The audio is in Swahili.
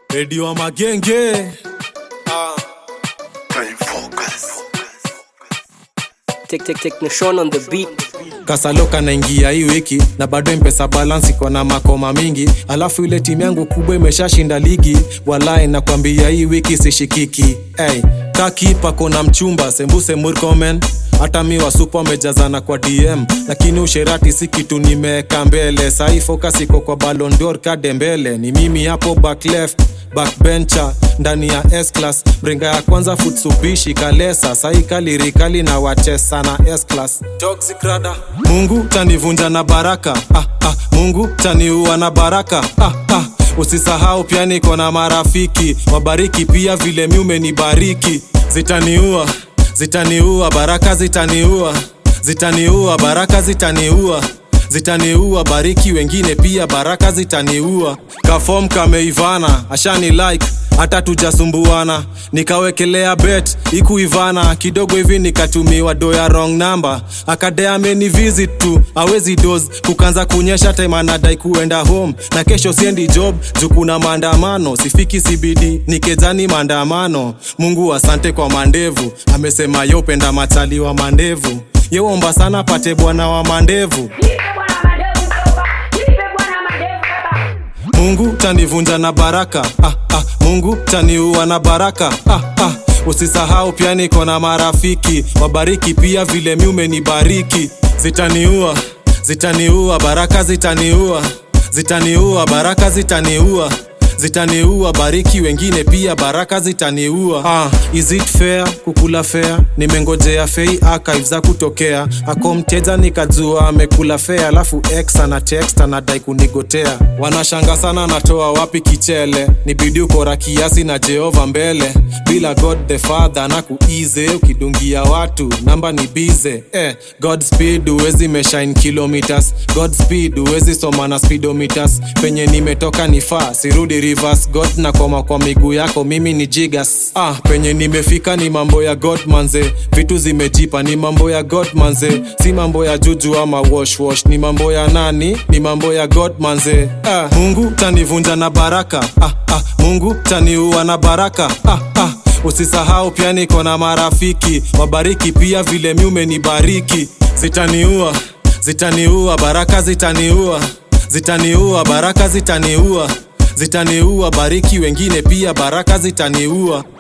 redio wa magenge Tek tek tek Nation on the beat. kasaloka naingia hii wiki na bado mpesa balance iko na makoma mingi alafu ile timu yangu kubwa imeshashinda ligi walai nakwambia hii wiki sishikiki hey, kakipa kona mchumba sembuse murkomen hata mi wasupa wamejazana kwa dm lakini usherati si kitu nimeweka mbele sahii focus iko kwa Ballon d'Or kadembele ni mimi hapo back left backbencher ndani ya S-class mrenga ya kwanza futsubishi kalesa sai kalirikali na wachesa na S-class Toxic rada. mungu tanivunja na baraka ah, ah, mungu taniua na baraka ah, ah. usisahau pia niko na marafiki wabariki pia vile mi umenibariki zitaniua zitaniua baraka zitaniua zitaniua baraka zitaniua zitaniua bariki wengine pia baraka zitaniua kafom kameivana ashani like hata tujasumbuana nikawekelea bet ikuivana kidogo hivi nikatumiwa doya wrong number akade ameni visit tu awezi dos kukanza kunyesha time anadai kuenda home na kesho siendi job juu kuna maandamano sifiki cbd nikezani maandamano mungu asante kwa mandevu amesema yopenda machali wa mandevu yeomba sana pate bwana wa mandevu Nipe bwana madevu baba. Nipe bwana madevu baba. mungu tanivunja na baraka ah, ah, mungu taniua na baraka ah, ah. usisahau pia niko na marafiki wabariki pia vile mi umenibariki zitaniua zitaniua baraka zitaniua zitaniua baraka zitaniua zitaniua bariki wengine pia baraka zitaniua ah, is it fair kukula fair nimengojea fei archive za kutokea ako mteja nikajua amekula fair alafu x ana text anadai kunigotea wanashanga sana natoa wapi kichele ni bidi ukora kiasi na jehova mbele bila god the father na kuize ukidungia watu namba ni bize eh, god speed uwezi meshine kilometers god speed uwezi soma na speedometers penye nimetoka ni faa sirudi rivers god na koma kwa miguu yako mimi ni jigas ah, penye nimefika ni mambo ya god manze vitu zimejipa ni mambo ya god manze si mambo ya juju ama wash wash ni mambo ya nani ni mambo ya god manze ah, mungu tanivunja na baraka ah, ah, mungu taniua na baraka ah, ah. usisahau pia niko na marafiki wabariki pia vile mi umenibariki zitaniua zitaniua baraka zitaniua zitaniua baraka zitaniua zitaniua bariki wengine pia baraka zitaniua